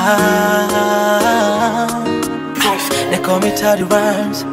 Ah, they call me Toddy Rhymes.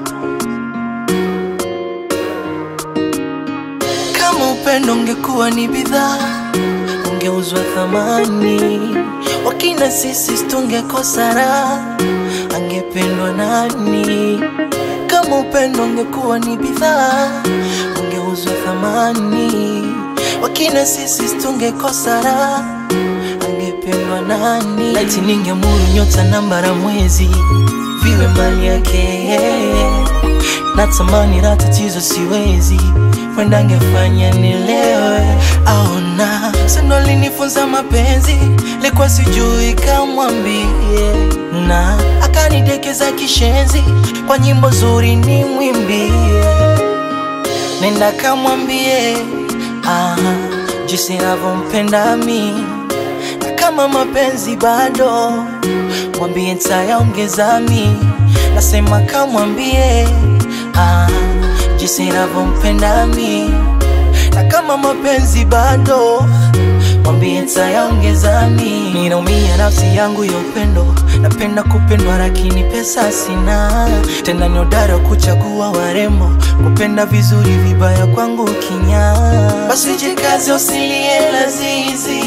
Kama upendo ungekuwa ni bidhaa, ungeuzwa thamani. Wakina sisi tungekosa raha, angependwa nani? Kama upendo ungekuwa ni bidhaa, ungeuzwa thamani. Wakina sisi tungekosa raha, angependwa nani? Laiti ningemuru nyota na mbara mwezi viwe mali yake natamani la tatizo siwezi wenda angefanya nilewe aona sendo linifunza mapenzi likuwa sijui kamwambie na akanidekeza kishenzi kwa nyimbo zuri ni mwimbie nenda kamwambie ah, jinsi navyompenda mi na kama mapenzi bado mwambie ntayaongeza mi nasema kamwambie ah, jinsi navyompenda mi na kama mapenzi bado mwambie ntayaongeza mi ninaumia nafsi yangu ya upendo napenda kupendwa lakini pesa sina tena ni udara kuchagua warembo kupenda vizuri vibaya kwangu kinya basi jikazi usilie lazizi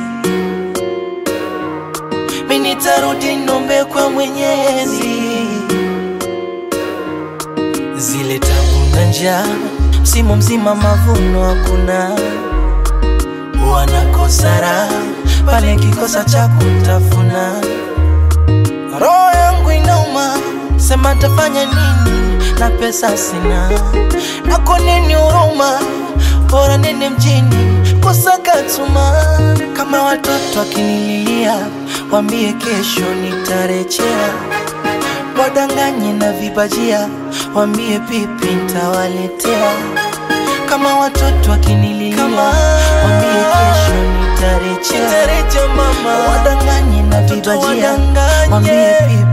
mi nitarudi nombe kwa mwenyezi zile tabu na njaa msimu mzima mavuno hakuna wanakosa raha pale kikosa cha kutafuna roho yangu inauma sema tafanya nini na pesa sina nako nini huruma bora nene mjini kusaka tuma kama watoto akinililia wambie kesho nitarejea wadanganye na vibajia wambie pipi ntawaletea kama watoto akinililia wambie kesho nitarejea wadanganye na vibajia wambie pipi